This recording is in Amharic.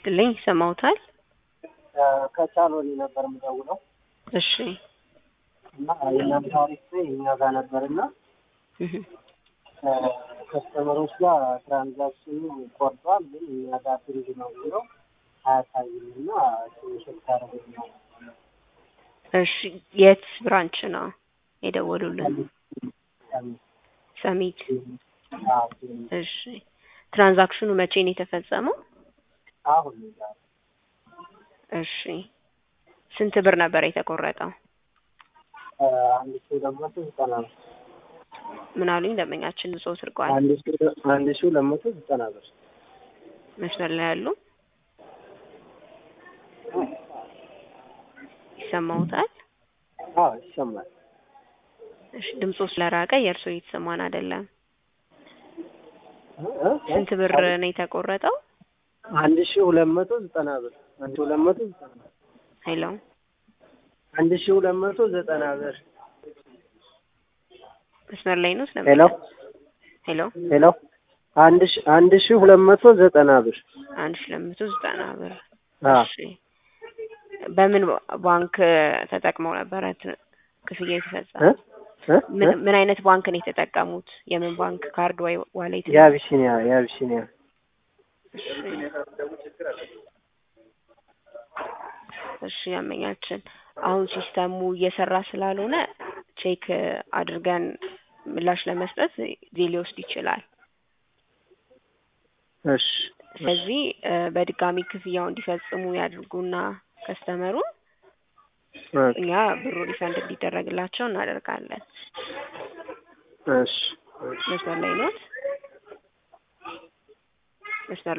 ይስጥልኝ ይሰማዎታል? ከቻሎኒ ነበር የምደውለው እሺ እና የእናንተ አሪፍ ላይ እኛ ጋር ነበር እና እህ ከስተመሮች ጋር ትራንዛክሽኑ ቆርጧል፣ ግን እኛ ጋር ብሪጅ ነው ብሎ አያሳይም እና ትንሽ ታደረገ ነው። እሺ የት ብራንች ነው የደወሉልን? ሰሚት እሺ ትራንዛክሽኑ መቼ ነው የተፈጸመው? አሁን ዛሬ እሺ ስንት ብር ነበር የተቆረጠው? አንድ ሺህ ሁለት መቶ ዘጠና ብር ምን አሉኝ ደንበኛችን ብጾ ስርቋል አንድ ሺህ አንድ ሺህ ሁለት መቶ ዘጠና ብር መስመር ላይ ያሉ ይሰማዎታል? አዎ ይሰማል። እሺ ድምጾ ስለራቀ የእርሶ እየተሰማን አይደለም። እ- እ- ስንት ብር ነው የተቆረጠው? አንድ ሺህ ሁለት መቶ ዘጠና ብር አንድ ሺህ ሁለት መቶ ዘጠና ብር ሄሎ አንድ ሺህ ሁለት መቶ ዘጠና ብር መስመር ላይ ነው ስለ ሄሎ ሄሎ ሄሎ አንድ ሺህ አንድ ሺህ ሁለት መቶ ዘጠና ብር አንድ ሺህ ሁለት መቶ ዘጠና ብር አ እሺ በምን ባንክ ተጠቅመው ነበረ ት- ክፍያ የተፈጸመው? እ እ ምን እ ምን አይነት ባንክ ነው የተጠቀሙት? የምን ባንክ ካርድ ወይ ዋሌት? ነው? የአቢሲኒያ የአቢሲኒያ እሺ እሺ ያመኛችን አሁን ሲስተሙ እየሰራ ስላልሆነ ቼክ አድርገን ምላሽ ለመስጠት ጊዜ ሊወስድ ይችላል። እሺ ስለዚህ እ በድጋሚ ክፍያው እንዲፈጽሙ ያድርጉና ከስተመሩ ኦኬ እኛ ብሩ ሪፈንድ እንዲደረግላቸው እናደርጋለን። እሺ መስመር ላይ ኖት? መስመር